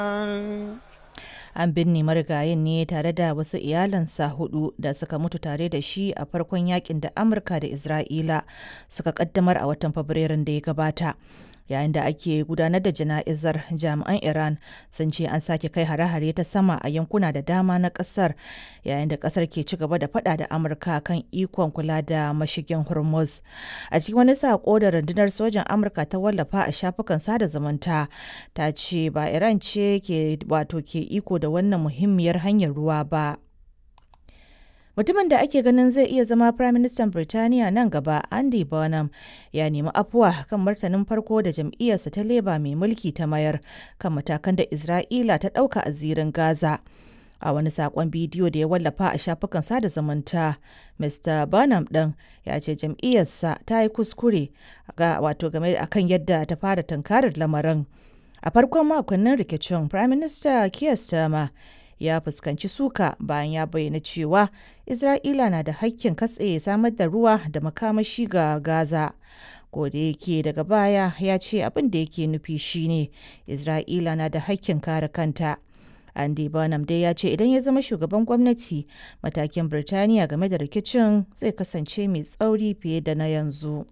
An binne marigayin ne tare da wasu iyalansa hudu da suka mutu tare da shi a farkon yakin da Amurka da Isra'ila suka kaddamar a watan Fabrairun da ya gabata. Yayin da ake gudanar da jana'izar jami'an Iran sun ce an sake kai hare-hare ta sama a yankuna da dama na kasar yayin da kasar ke ci gaba da fada da Amurka kan ikon kula da mashigin Hormuz. A cikin wani sako da rundunar sojan Amurka ta wallafa a shafukan sada zumunta ta ce ba Iran ce ke wato ke iko da wannan muhimmiyar hanyar ruwa ba. Mutumin da ake ganin zai iya zama Prime Minister Birtaniya nan gaba, Andy Burnham, ya nemi afuwa kan martanin farko da jam'iyyarsa ta Labour mai mulki ta mayar kan matakan da Isra'ila ta ɗauka a zirin Gaza. A wani saƙon bidiyo da ya wallafa a shafukan sada zumunta, Mr. Burnham ɗin ya ce jam'iyyarsa ta yi kuskure wato game akan yadda ta fara tunkarar lamarin. A farkon makonnin rikicin, Prime Minister Keir Starmer ya fuskanci suka bayan ya bayyana cewa Isra'ila na da hakkin katse samar da ruwa da makamashi ga Gaza. da yake daga baya ya ce abin da yake nufi shine Isra'ila na da hakkin kare kanta. Andy Burnham dai ya ce idan ya zama shugaban gwamnati matakin Birtaniya game da rikicin zai kasance mai tsauri fiye da na yanzu.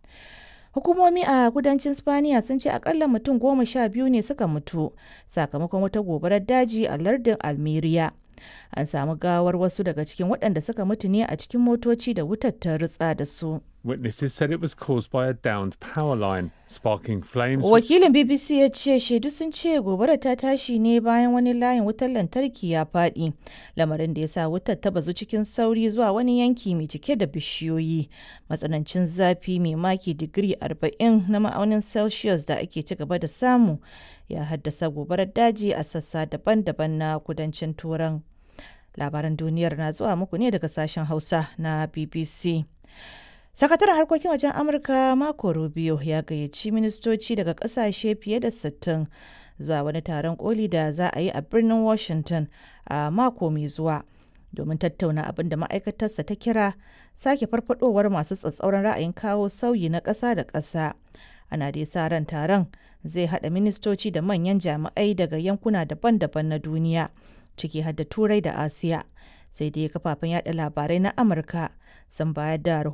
Hukumomi a kudancin Spaniya sun ce akalla mutum goma sha biyu ne suka mutu sakamakon wata gobarar daji a lardin Almeria. An samu gawar wasu daga cikin waɗanda suka mutu ne a cikin motoci da wutar ta ritsa da su. Witnesses said it was caused by a downed power line, sparking flames. Wakilin BBC ya ce shaidu sun ce gobarar ta tashi ne bayan wani layin wutar lantarki ya faɗi, lamarin da ya sa wutar ta bazu cikin sauri zuwa wani yanki mai cike da bishiyoyi. Matsanancin zafi mai maki digiri 40 na ma'aunin Celsius da ake ci gaba da samu ya haddasa gobarar daji a sassa daban-daban na kudancin Turan. Labaran duniyar na zuwa muku ne daga sashen Hausa na BBC. Sakataren harkokin wajen Amurka Marco Rubio ya gayyaci ministoci daga kasashe fiye da 60 zuwa wani taron koli da za a yi a birnin Washington a mako mai zuwa domin tattauna abin da ma'aikatarsa ta kira sake farfadowar masu tsatsauran ra'ayin kawo sauyi na ƙasa da ƙasa. Ana dai sa ran taron zai haɗa ministoci da manyan jami'ai daga yankuna daban-daban na duniya ciki har da Turai da Asiya. Sai dai kafafen yada labarai na Amurka sun bayar da